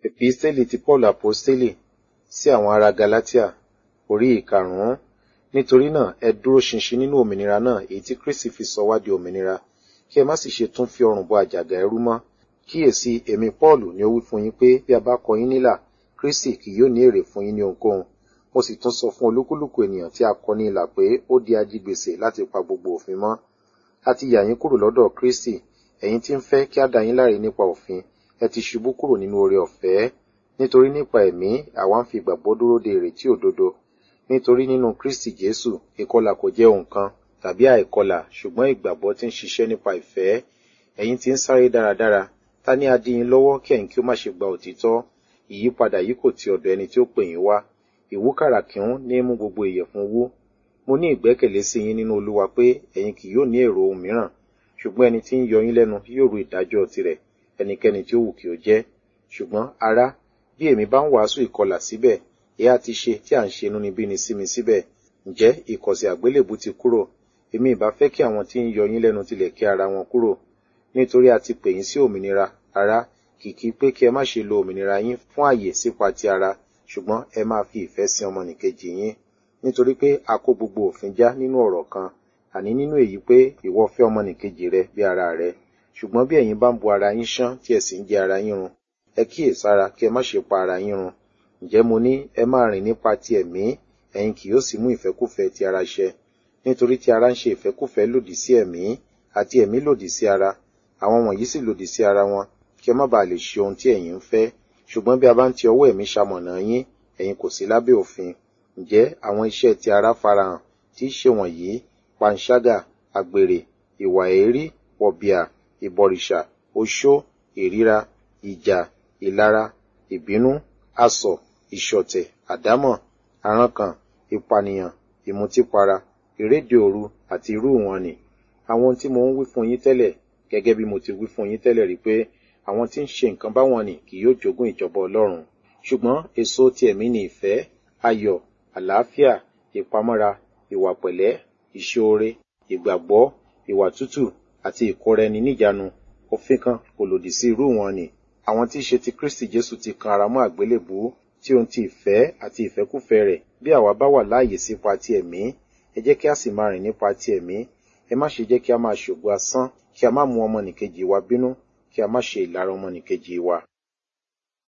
Episteli ti Paul Aposteli sí àwọn ará Galatia orí ìkarùn-ún. Nítorí náà, ẹ dúró ṣinṣin nínú òmìnira náà èyí tí Kristi fi sọ wá di òmìnira, kí ẹ má sì ṣe tún fi ọrùn bọ àjàgà ẹrú mọ́. Kíyèsí, èmi Pọ́ọ̀lù ni ó wí fún yín pé bí a bá kọ yín nílà, Kristi kì yóò ní èrè fún yín ní ohunkóhun. Mo sì tún sọ fún olúkúlùkù ènìyàn tí a kọ ní ilà pé ó di ajigbèsè láti pa gbogbo òfin mọ́. A ti yà yín kúrò lọ́dọ̀ Kristi, ẹ̀yin tí ń fẹ́ kí á dá yín láre nípa òfin, ẹ ti ṣubú kúrò nínú oore ọ̀fẹ́. Nítorí nípa ẹ̀mí, àwa ń fi ìgbàgbọ́ dúró de ìrètí òdodo. Nítorí nínú Kristi Jésù, ìkọlà kò jẹ́ ohun kan tàbí àìkọlà, ṣùgbọ́n ìgbàgbọ́ tí ń ṣiṣẹ́ nípa ìfẹ́. Ẹ̀yin tí ń sáré dáradára, ta ni a dí yín lọ́wọ́ kí ẹ̀yin kí ó má ṣe gba òtítọ́? Ìyípadà yìí kò ti ọ̀dọ̀ ẹni tí ó pè yín wá. Ìwúkàrà kìún ní mú gbogbo ìyẹ̀fun wú. Mo ní ìgbẹ́kẹ̀lé sí yín nínú Olúwa pé ẹ̀yin kì yóò ní èrò ohun mìíràn, ṣùgbọ́n ẹni tí ń yọ yín lẹ́nu yóò ru ìdájọ́ tirẹ̀, ẹnikẹ́ni tí ó wù kí ó jẹ́. Ṣùgbọ́n ará, bí èmi bá ń wàásù ìkọlà síbẹ̀, èyí á ti ṣe tí à ń ṣe inúnibíni sí mi síbẹ̀. Ǹjẹ́ ìkọ̀sẹ̀ àgbélébù ti kúrò? Èmi ìbá fẹ́ kí àwọn tí ń yọ yín lẹ́nu tilẹ̀ kí ara wọn kúrò. Nítorí a ti pè yín sí òmìnira, ará, kìkì pé kí ẹ má ṣe lo òmìnira yín fún àyè sípa ti ara, ṣùgbọ́n ẹ máa fi ìfẹ́ sin ọmọnìkejì yín. Nítorí pé a kó gbogbo òfin já nínú ọ̀rọ̀ kan, àní nínú èyí pé ìwọ fẹ́ ọmọnìkejì rẹ bí ara rẹ. Ṣùgbọ́n bí ẹ̀yin bá ń bo ara yín ṣán tí ẹ sì ń jẹ ara yín run, ẹ kíyèsára kí ẹ má ṣe pa ara yín run. Ǹjẹ́ mo ní ẹ máa rìn nípa ti ẹ̀mí, ẹ̀yin kì yóò sì mú ìfẹ́kúfẹ̀ẹ́ ti ara ṣẹ. Nítorí tí ara ń ṣe ìfẹ́kúfẹ̀ẹ́ lòdì sí ẹ̀mí, àti ẹ̀mí lòdì sí ara. Àwọn wọ̀nyí sì lòdì sí ara wọn, kí ẹ má baà lè ṣe ohun tí ẹ̀yin ń fẹ́. Ṣùgbọ́n bí a bá ń ti ọwọ́ ẹ̀mí ṣamọ̀nà yín, ẹ̀yin kò sí lábẹ́ òfin. Ǹjẹ́ àwọn iṣẹ́ ti ara farahàn, tí í ṣe wọ̀nyí, panṣágà, àgbèrè, ìwà èérí, wọ̀bìà, ìbọ̀rìṣà, oṣó, ìríra, ìjà, ìlara, ìbínú, asọ̀, ìṣọ̀tẹ̀, àdámọ̀, àrankàn, ìpànìyàn, ìmutípara, ìréde òru àti irú wọn nì. Àwọn ohun tí mo ń wí fún yín tẹ́lẹ̀, gẹ́gẹ́ bí mo ti wí fún yín tẹ́lẹ̀ rí pé àwọn tí ń ṣe nǹkan báwọn nì kì yóò jogún ìjọba Ọlọ́run. Ṣùgbọ́n èso ti ẹ̀mí ni ìfẹ́, ayọ̀, àlàáfíà, ìpamọ́ra, ìwà pẹ̀lẹ́, ìṣoore, ìgbàgbọ́, ìwà tútù àti ìkóraẹni níjàánu. Òfin kan kò lòdì sí irú wọn nì. Àwọn tí í ṣe ti Kristi Jésù ti kan ara mọ́ àgbélébùú tí ohun ti ìfẹ́ àti ìfẹ́kúfẹ̀ẹ́ rẹ̀ bí àwa bá wà láàyè sípa ti ẹ̀mí, ẹ jẹ́ kí a sì máa rìn nípa ti ẹ̀mí. Ẹ má ṣe jẹ́ kí a máa ṣògo asán, kí a má mú ọmọnìkejì wa bínú, kí a má ṣe ìlara ọmọnìkejì wa.